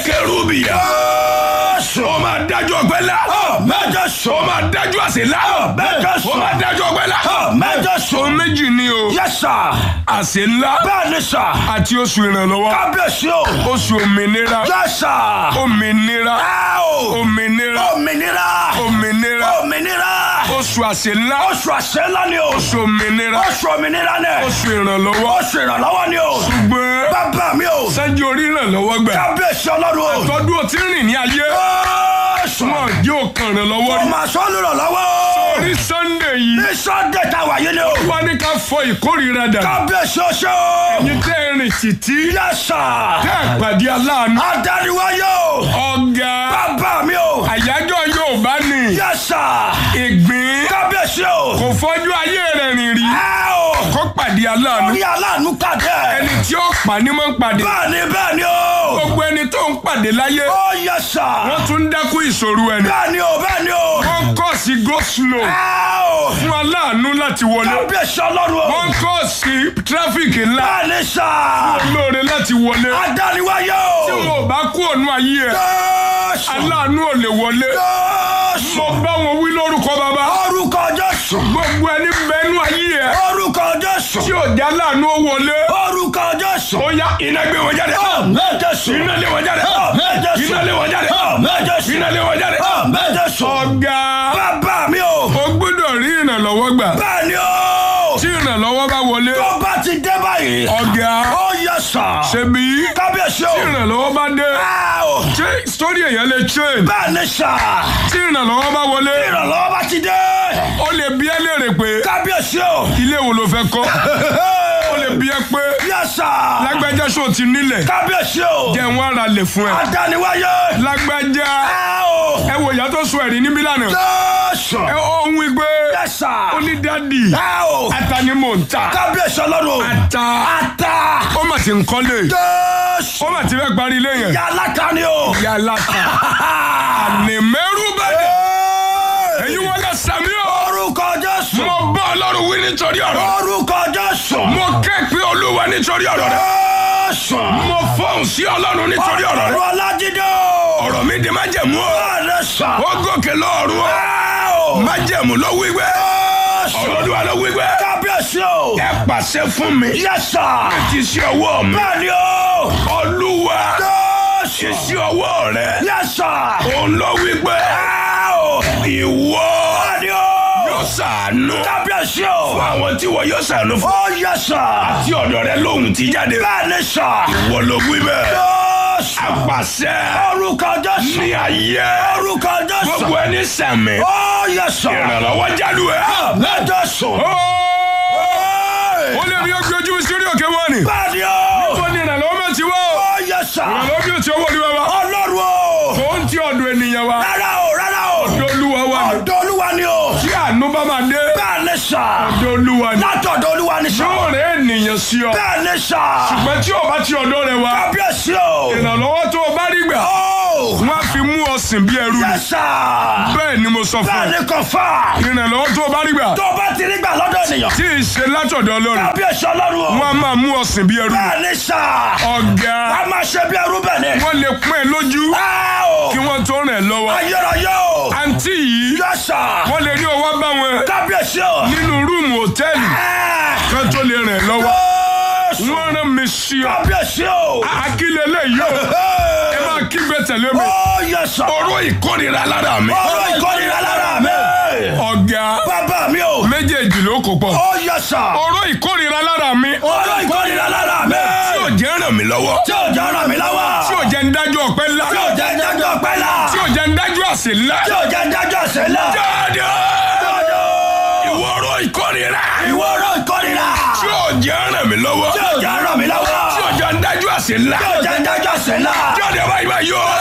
kẹrùbìyà. ó máa dájọ́ ọgbẹ́ la. mẹ́jọ sọ. ó máa dájọ́ àṣẹ la. mẹ́jọ sọ. ó máa dájọ́ ọgbẹ́ la. mẹ́jọ sọ. ohun méjì ni o. yes sir. àṣẹ ńlá bẹ́ẹ̀ ni sà. àti oṣù ìrànlọ́wọ́. kábíyèsí o. oṣù òmìnira. yes sir. òmìnira. ẹ o. òmìnira. òmìnira. òmìnira. òmìnira. oṣù àṣẹ ńlá. oṣù àṣẹ ńlá ni o. oṣù òmìnira. oṣù òmìnira ni. oṣù ìrànlọ́wọ́. oṣù ìrànlọ́wọ́ ni o. gbẹ́ bàbá mi o. sẹ́jú orí ìrànlọ́wọ́ gbà. kábíyèsí ọlọ́run o. tọ́dún ó ti rìn ní ayé. oṣù. wọn yóò kàn ìrànlọ́wọ́ rí. ọmọ sọ́ọ́lù ìrànlọ́wọ́. orí sunday yìí. ní sunday tá a wà yìí ni o. wọ́n ní ká fọ ìkórìíra dà. kábíyèsí oṣù o. ẹ̀yin tẹ́ ẹ rìn títí. yes sir. tẹ́ ẹ pàdé aláàánú. adániwáyé o. ọ̀gá bàbá mi o. àyájọ́ yóò bá ní. yes sir. ìgbín kábíyèsí o. kò fọ́jú ayé rẹ̀ rìn rí. ẹ o. kó pàdé aláàánú. orí aláàánú pàdé. ẹni tí ó pa ní mọ́ ń pàdé. bẹ́ẹ̀ni bẹ́ẹ̀ni o. gbogbo ẹni tó ń pàdé láyé. ó yes sir. wọ́n tún ń dákú ìṣòro ẹni. bẹ́ẹ̀ni o bẹ́ẹ̀ni o. wọ́n kọ́ sí go slow ẹ o. fún aláàánú láti wọlé. kábíyèsí ọlọ́run o. wọ́n kọ́ sí tráfíkì ńlá bẹ́ẹ̀ni sà. lóore láti wọlé. adániwáyé tí o. wọn ò bá kú ònú ayé ẹ Jésù. aláàánú ò lè wọlé. Jésù. mo bá wọn wí lórúkọ bàbá. orúkọ Jésù. gbogbo ẹni bẹnu ayé ẹ orúkọ Jésù. tí ò já láàánú ó wọlé. orúkọ Jésù. ó yá iná gbé wọn jáde. Àmín Jésù. iná lé wọn jáde. Àmín Jésù. iná lé wọn jáde. Àmín Jésù. iná lé wọn jáde. Àmín Jésù. ọ̀gá bàbá mi o. o gbọ́dọ̀ rí ìrànlọ́wọ́ gbà. bẹ́ẹ̀ni o. tí ìrànlọ́wọ́ bá wọlé. tó bá ti dé báyìí. ọ̀gá ó yẹ sà. ṣebí kábíyèsí tí o. ìrànlọ́wọ́ bá dé. Ẹ o. ṣé sórí èèyàn lè change. bẹ́ẹ̀ni sà. tí ìrànlọ́wọ́ bá wọlé. ìrànlọ́wọ́ bá ti dé. ó lè bí ẹ léèrè pé kábíyèsí o. ilé wo ló fẹ́ kọ́. ó lè bí ẹ pé yẹ sà. lágbájá ṣó ti nílẹ̀. kábíyèsí o. jẹ́ wọn ara lè fún ẹ. adániwáyé. lágbájá Ẹ o. ẹ wo ìyá tó sọ ẹ̀rí níbí lánàá. Jésù. ẹ ohun igbe yẹ sà. ó ní dádì Ẹ o. ata ni mò ń ta. kábíyèsí ọlọ́run. ata ata. ó mà ti ń kọ́lé. Jésù. ó mà ti fẹ́ parí ilé yẹn. yàrá kan ni o. ìyá aláta àní mẹ́rù bẹ́ẹ̀. èyí wọn lọ sàmí o. orúkọ Jésù. mo bá ọlọ́run wí nítorí ọ̀rọ̀. orúkọ Jésù. mo ké pe olúwa nítorí ọ̀rọ̀ rẹ. Jésù. mo fọ́hùn sí ọlọ́run nítorí ọ̀rọ̀ rẹ. ọ̀rọ̀ alájídé o. ọ̀rọ̀ mi di májẹ̀mú o. bẹ́ẹ̀ni sà. ó gòkè lọ́ọ̀rùn o. Ẹ o. májẹ̀mú ló wí gbé. Jésù. ọ̀rọ̀ olúwa ló wí gbé. kábíyèsí o. ẹ pàṣẹ fún mi. yẹ sà. kì í ṣe ọwọ́ mi. bẹ́ẹ̀ni o. olúwa kì í Jésù. ṣe ọwọ́ rẹ. yẹ sà. òun ló wí gbé. Ẹ o. ìwọ bẹ́ẹ̀ni o. yóò ṣàánú. kábíyèsí o. fún àwọn tí wọ́n yóò ṣàánú fún. ó yẹ sà. tí ọ̀dọ̀ rẹ lóhùn ti jáde. bẹ́ẹ̀ni sà. ìwọ ló wí bẹ́ẹ̀. Jésù. àpàṣẹ orúkọ Jésù. ní ayé. orúkọ Jésù. gbogbo ẹni sẹ̀mí. ó yẹ sà. ìrànlọ́wọ́ jálù ẹ. mẹ́jọ sùn. ó lè rí ojú ojú sírí òkè wọn ni. bẹ́ẹ̀ni o. ó ní ìrànlọ́wọ́ mẹ́ ti wá o. ó yẹ sà. ìrànlọ́wọ́ bí o ti owó olúwa wa. ọlọ́run o. ó ń ti ọ̀dọ̀ ènìyàn wa. rárá o rárá o. ọ̀dọ̀ olúwa wa ni. ọ̀dọ̀ olúwa ni o. tí àánú bá máa dé. bẹ́ẹ̀ni sà. ọ̀dọ̀ olúwa ni. látọ̀dọ̀ olúwa ni sà. yóò rẹ̀ ènìyàn sí ọ. bẹ́ẹ̀ni sà. ṣùgbọ́n tí o bá ti ọ̀dọ̀ rẹ̀ wá. kábíyèsí o. ìrànlọ́wọ́ tó o bá rí gbà. ó. wọ́n á fi mú ọ sìn bí ẹrú ni. yẹ sà. bẹ́ẹ̀ ni mo sọ fún ẹ. bẹ́ẹ̀ni kò fà. ìrànlọ́wọ́ tó o bá rí gbà. tó bá ti rí gbà lọ́dọ̀ ènìyàn. tí ì ṣe látọ̀dọ̀ ọlọ́run. kábíyèsí ọlọ́run o. wọ́n á máa mú ọ sìn bí ẹrú ni. bẹ́ẹ̀ni sà. ọ̀gá a máa ṣe bí ẹrú bẹ́ẹ̀ ni. wọ́n lè pín ẹ lójú Á o. kí wọ́n tó rìn ẹ́ lọ́wọ́. ayérayé o. àǹtí yìí yẹ sà. wọ́n lè ní ọwọ́ bá wọn kábíyèsí o. nínú rúùmù hòtẹ́ẹ̀lì Ẹ. kan tó lè rìn ẹ́ lọ́wọ́. Jésù. wọ́n rán mi sí ọ. kábíyèsí o. akílẹ̀ lẹ́yìn o ẹ máa kígbe tẹ̀lé mi. ó yẹ sà. oró ìkórìíra lára mi. ọ̀rọ̀ ìkórìíra lára mi. ọ̀gá bàbá mi o. méjèèjì ló kó pọ̀. ó yẹ sà. oró ìkórìíra lára mi. ọ̀rọ̀ ìkórìíra lára mi. tí ò jẹ́ ràn mí lọ́wọ́. tí ò jẹ́ ràn mí lọ́wọ́. tí ò jẹ́ ń dájú ọpẹ́ ńlá. tí ò jẹ́ dájọ́ pẹ́ la. tí ò jẹ́ ń dájú àsè ńlá. tí ò jẹ́ dájọ́ ṣẹlẹ̀. dáadáa ìwọ oró ìkórìíra. ìwọ ọ̀rọ̀ ìkórìíra. tí ò jẹ́ ràn mí lọ́wọ́. tí ò jẹ́ ràn mí lọ́wọ́. tí ò jẹ́ ń dájú àsè ńlá. tí ò jẹ́ dájọ́ ṣẹlẹ̀. jáde báyìí báyìí o.